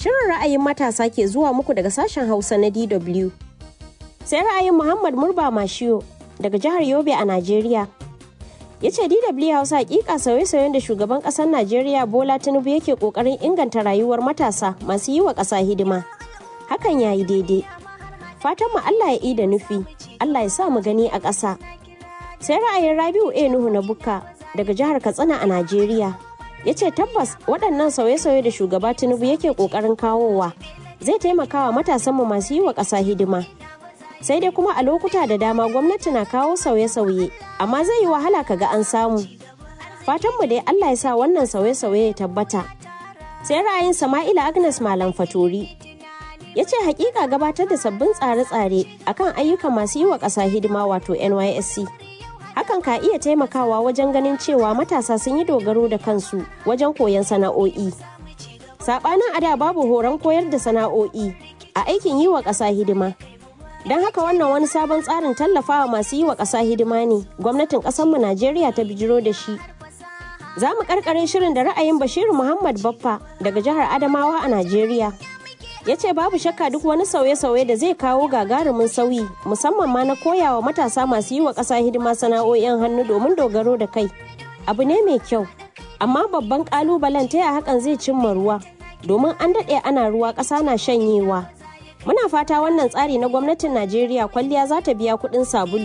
Shirin ra'ayin matasa ke zuwa muku daga sashen Hausa na DW. Sai ra'ayin Muhammad Murba Mashiyo daga jihar Yobe a Najeriya. Ya ce DW Hausa hakika sauye-sauyen da shugaban ƙasar Najeriya Bola Tinubu yake ƙoƙarin inganta rayuwar matasa masu yi wa ƙasa hidima. Hakan ya yi daidai. Fatan mu Allah ya da nufi, Allah ya sa mu gani a ƙasa. Sai ra'ayin Rabiu A Nuhu na Bukka daga jihar Katsina a Najeriya. ya ce tabbas waɗannan sauye-sauye da shugaba tinubu yake ƙoƙarin kawowa zai taimaka wa matasanmu masu yi wa ƙasa hidima sai dai kuma a lokuta da dama gwamnati na kawo sauye-sauye amma zai yi wahala kaga an samu fatanmu dai allah ya sa wannan sauye-sauye ya tabbata sai ra'ayin sama'ila agnes malam fatori ya ce hakika gabatar da sabbin tsare-tsare akan ayyukan masu yi wa ƙasa hidima wato nysc hakan ka iya taimakawa wajen ganin cewa matasa sun yi dogaro da kansu wajen koyon sana'o'i. Saɓanin ada babu horon koyar da sana'o'i a aikin yi wa ƙasa hidima. Don haka wannan wani sabon tsarin tallafawa masu yi wa ƙasa hidima ne gwamnatin ƙasarmu Najeriya ta bijiro da shi. Za mu ƙarƙare shirin da ra'ayin Bashiru Muhammad Baffa daga jihar Adamawa a Najeriya. ya ce babu shakka duk wani sauye-sauye da zai kawo gagarumin sauyi musamman ma na koyawa matasa masu yi wa ƙasa hidima sana'o'in hannu domin dogaro da kai abu ne mai kyau amma babban ƙalubalen ta hakan zai cimma ruwa domin an daɗe ana ruwa ƙasa na shanyewa muna fata wannan tsari na gwamnatin najeriya kwalliya za ta biya kuɗin sabulu